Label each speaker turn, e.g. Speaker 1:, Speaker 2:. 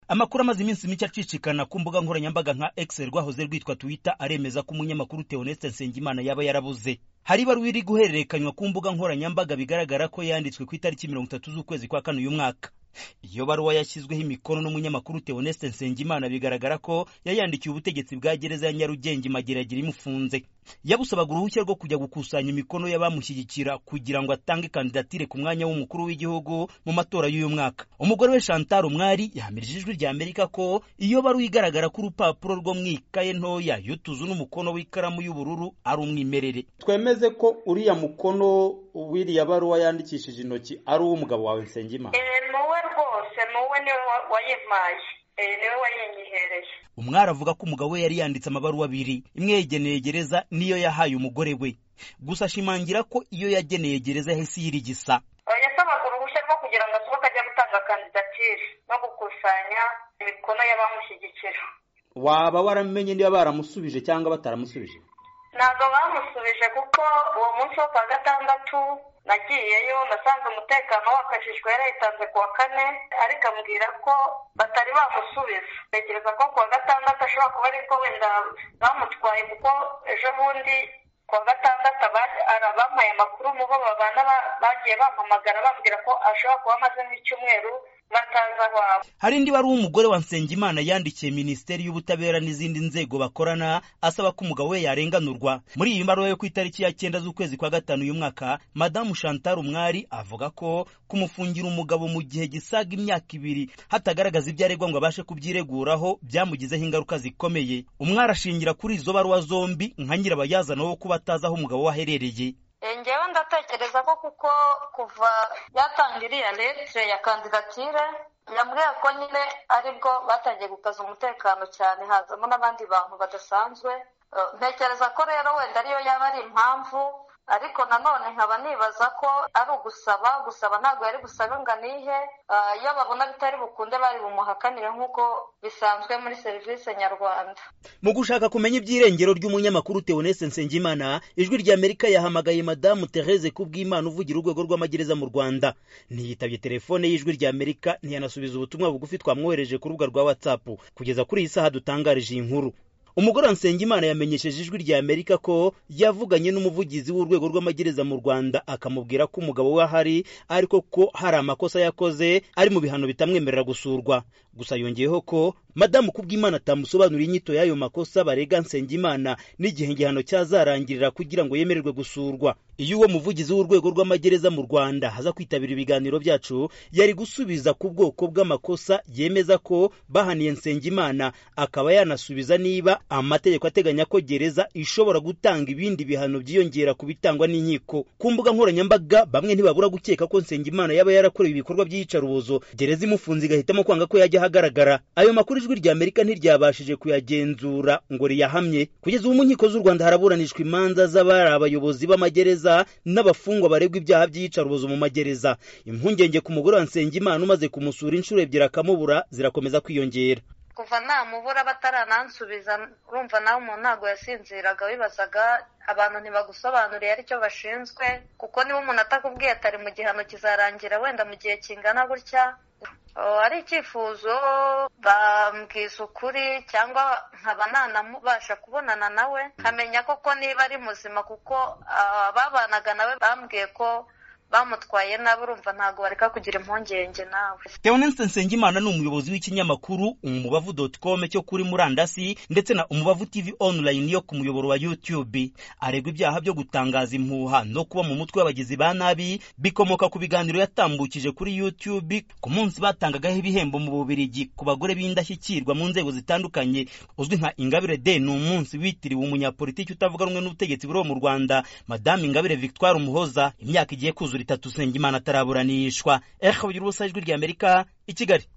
Speaker 1: amakuru amaze iminsi mike acicikana ku mbuga nkoranyambaga nka X rwahoze rwitwa Twitter aremeza ko umunyamakuru Theoneste Nsengimana yaba yarabuze hari ibaruwa iri guhererekanywa ku mbuga nkoranyambaga bigaragara ko yanditswe ku itariki mirongo itatu z'ukwezi kwa kane uyu mwaka iyo baruwa yashyizweho imikono n'umunyamakuru Theoneste Nsengimana bigaragara ko yayandikiye ubutegetsi bwa gereza ya Nyarugenge Mageragira imufunze yabusabaga uruhushya rwo kujya gukusanya imikono y'abamushyigikira kugira ngo atange kandidatire ku mwanya w'umukuru w'igihugu mu matora y'uyu mwaka umugore we Chantal Umwari yahamirije ijwi rya Amerika ko iyo baruwa igaragara ko urupapuro rwo mu ikaye ntoya yutuzu n'umukono w'ikaramu y'ubururu ari umwimerere
Speaker 2: twemeze ko uriya mukono w'iriya baruwa yandikishije intoki ari uw'umugabo wawe Nsengimana
Speaker 3: wowe rwose wowe niwe wayimpaye niwe wayinyihereye
Speaker 1: umwari avuga ko umugabo we yari yanditse amabaruwa abiri imwe yageneye gereza niyo yahaye umugore we gusa ashimangira ko iyo yageneye gereza yahise yirigisa
Speaker 3: yasabaga uruhushya rwo kugira ngo asohoke ajye gutanga kandidatire no gukusanya imikono y'abamushyigikira
Speaker 2: waba waramenye niba baramusubije cyangwa bataramusubije
Speaker 3: ntabwo bamusubije kuko uwo munsi wo kwa gatandatu nagiyeyo nasanze umutekano wakajijwe yarayitanze ku wa kane ariko ambwira ko batari bamusubiza ntekereza ko ku wa gatandatu ashobora kuba ariko wenda bamutwaye kuko ejo bundi ku wa gatandatu abampaye amakuru mu bo babana bagiye bampamagara bambwira ko ashobora kuba amaze nk'icyumweru bataza iwabo
Speaker 1: hari indi wari umugore wa Nsengimana yandikiye minisiteri y'ubutabera n'izindi nzego bakorana asaba ko umugabo we yarenganurwa muri iyi mbaruwa yo ku itariki ya cyenda z'ukwezi kwa gatanu uyu mwaka madamu Chantal Umwari avuga ko kumufungira umugabo mu gihe gisaga imyaka ibiri hatagaragaza ibyo aregwa ngo abashe kubyireguraho byamugizeho ingaruka zikomeye umwari ashingira kuri izo baruwa zombi nka nyirabayazana wo kuba atazi aho umugabo we aherereye
Speaker 3: ngewe ndatekereza ko kuko kuva yatanga iriya letire ya kandidatire yambwiye ko nyine aribwo batangiye gukaza umutekano cyane hazamo n'abandi bantu badasanzwe ntekereza ko rero wenda ariyo yaba ari impamvu ariko nanone nkaba nibaza ko ari ugusaba gusaba ntabwo yari gusaba ngo anihe iyo babona bitari bukunde bari bumuhakanire nk'uko bisanzwe muri serivisi nyarwanda
Speaker 1: mu gushaka kumenya iby'irengero ry'umunyamakuru Theoneste Nsengimana ijwi ry'Amerika yahamagaye madamu Therese Kubwimana uvugira urwego rw'amagereza mu Rwanda ntiyitabye telefone y'ijwi ry'Amerika ntiyanasubiza ubutumwa bugufi twamwohereje ku rubuga rwa WhatsApp kugeza kuri iyi saha dutangarije iyi nkuru umugore wa Nsengimana yamenyesheje ijwi rya Amerika ko yavuganye n'umuvugizi w'urwego rw'amagereza mu Rwanda akamubwira ko umugabo we ahari ariko ko hari amakosa yakoze ari mu bihano bitamwemerera gusurwa gusa yongeyeho ko madamu Kubwimana atamusobanurira inyito y'ayo makosa barega Nsengimana n'igihe igihano cyazarangirira kugira ngo yemererwe gusurwa iyo uwo muvugizi w'urwego rw'amagereza mu Rwanda haza kwitabira ibiganiro byacu yari gusubiza ku bwoko bw'amakosa yemeza ko bahaniye Nsengimana akaba yanasubiza niba amategeko ateganya ko gereza ishobora gutanga ibindi bihano byiyongera ku bitangwa n'inkiko ku mbuga nkoranyambaga bamwe ntibabura gukeka ko Nsengimana yaba yarakorewe ibikorwa by'iyicarubozo gereza imufunze igahitamo kwanga ko yajya ahagaragara ayo makuru ijwi rya Amerika ntiryabashije kuyagenzura ngo riyahamye kugeza ubu mu nkiko z'u Rwanda haraburanishwa imanza z'abari abayobozi b'amagereza n'abafungwa baregwa ibyaha by'iyicarubozo mu magereza impungenge ku mugore wa Nsengimana umaze kumusura inshuro ebyiri akamubura zirakomeza kwiyongera
Speaker 3: kuva namubura bataranansubiza urumva nawe umuntu ntabwo yasinziraga wibazaga abantu ntibagusobanuriye aricyo bashinzwe kuko niba umuntu atakubwiye atari mu gihano kizarangira wenda mu gihe kingana gutya ari icyifuzo bambwiza ukuri cyangwa nkaba nanabasha kubonana nawe nkamenya koko niba ari muzima kuko ababanaga nawe bambwiye ko bamutwaye nabi urumva ntabwo bareka kugira impungenge nawe
Speaker 1: Theoneste Nsengimana ni umuyobozi w'ikinyamakuru umubavu.com cyo kuri murandasi ndetse na umubavu TV online yo ku muyoboro wa YouTube aregwa ibyaha byo gutangaza impuha no kuba mu mutwe w'abagizi ba nabi bikomoka ku biganiro yatambukije kuri YouTube ku munsi batangagaho ibihembo mu Bubiligi ku bagore b'indashyikirwa mu nzego zitandukanye uzwi nka Ingabire Day ni umunsi witiriwe umunyapolitiki utavuga rumwe n'ubutegetsi buri mu Rwanda Madame Ingabire Victoire Umuhoza imyaka igiye kuzuza itatu Usengimana ataraburanishwa eho ubugira ubusa ijwi ry'Amerika i Kigali